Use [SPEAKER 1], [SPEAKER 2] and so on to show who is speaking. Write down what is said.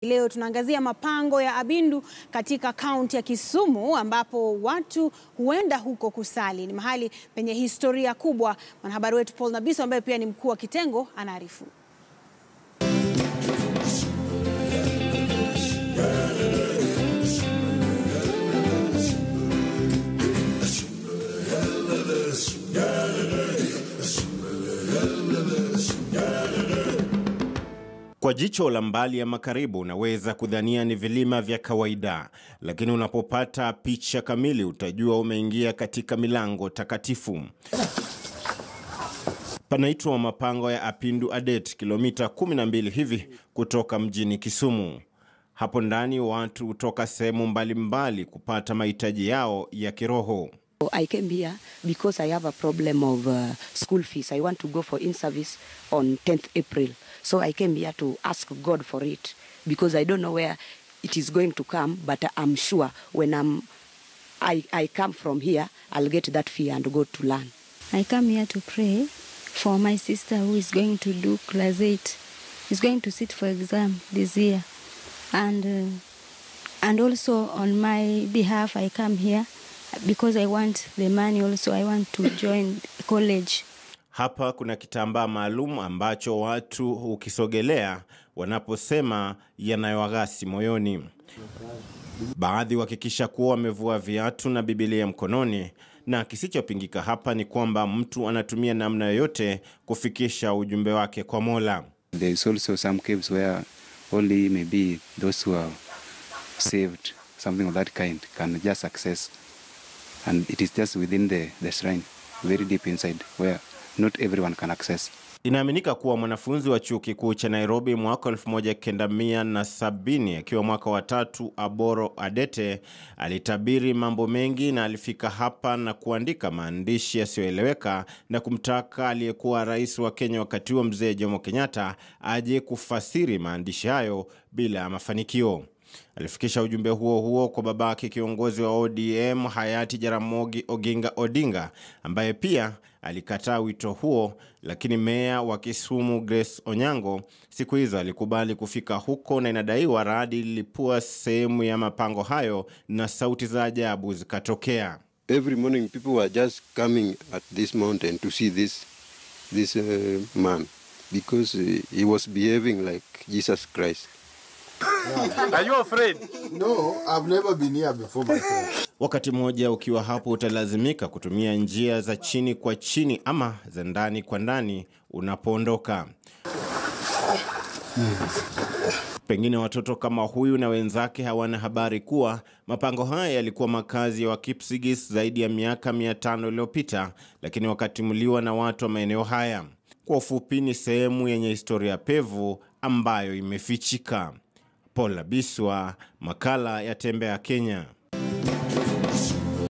[SPEAKER 1] Leo tunaangazia mapango ya Abindu katika kaunti ya Kisumu ambapo watu huenda huko kusali. Ni mahali penye historia kubwa. Mwanahabari wetu Paul Nabiso ambaye pia ni mkuu wa kitengo anaarifu.
[SPEAKER 2] Kwa jicho la mbali ama karibu unaweza kudhania ni vilima vya kawaida, lakini unapopata picha kamili utajua umeingia katika milango takatifu. Panaitwa mapango ya Apindu Adet, kilomita 12 hivi kutoka mjini Kisumu. Hapo ndani watu hutoka sehemu mbalimbali kupata mahitaji yao ya kiroho.
[SPEAKER 3] I came here because I have a problem of uh, school fees. I want to go for in-service on 10th April. So I came here to ask God for it because I don't know where it is going to come, but I'm sure when I'm, I, I come from here, I'll get that fee and go to learn.
[SPEAKER 4] I come here to pray for my sister who is going to do class 8. She's going to sit for exam this year. And, uh, and also on my behalf, I come here because I want the money also. I want to join college.
[SPEAKER 2] Hapa kuna kitambaa maalum ambacho watu ukisogelea wanaposema yanayowaghasi moyoni. Baadhi wakikisha kuwa wamevua viatu na Bibilia mkononi, na kisichopingika hapa ni kwamba mtu anatumia namna yoyote kufikisha ujumbe wake kwa Mola.
[SPEAKER 5] There is also some caves where only maybe those who are saved, something of that kind, can just access. And it is just within the, the shrine, very deep inside, where not everyone can access.
[SPEAKER 2] Inaaminika kuwa mwanafunzi wa chuo kikuu cha Nairobi mwaka 1970 akiwa mwaka wa tatu, Aboro Adete alitabiri mambo mengi na alifika hapa na kuandika maandishi yasiyoeleweka na kumtaka aliyekuwa rais wa Kenya wakati huo Mzee Jomo Kenyatta aje kufasiri maandishi hayo bila ya mafanikio. Alifikisha ujumbe huo huo kwa babake kiongozi wa ODM hayati Jaramogi Oginga Odinga ambaye pia alikataa wito huo, lakini meya wa Kisumu Grace Onyango siku hizo alikubali kufika huko, na inadaiwa radi lilipua sehemu ya mapango hayo na sauti za ajabu zikatokea.
[SPEAKER 6] Every morning people were just coming at this mountain to see this this uh, man because uh, he was behaving like Jesus Christ.
[SPEAKER 7] Are you afraid?
[SPEAKER 8] No, I've never been here before myself.
[SPEAKER 2] Wakati mmoja ukiwa hapo utalazimika kutumia njia za chini kwa chini ama za ndani kwa ndani unapoondoka. Pengine watoto kama huyu na wenzake hawana habari kuwa mapango haya yalikuwa makazi ya Wakipsigis zaidi ya miaka mia tano iliyopita, lakini wakatimuliwa na watu wa maeneo haya. Kwa ufupi, ni sehemu yenye historia pevu ambayo imefichika. Paul Labiswa, makala ya Tembea Kenya.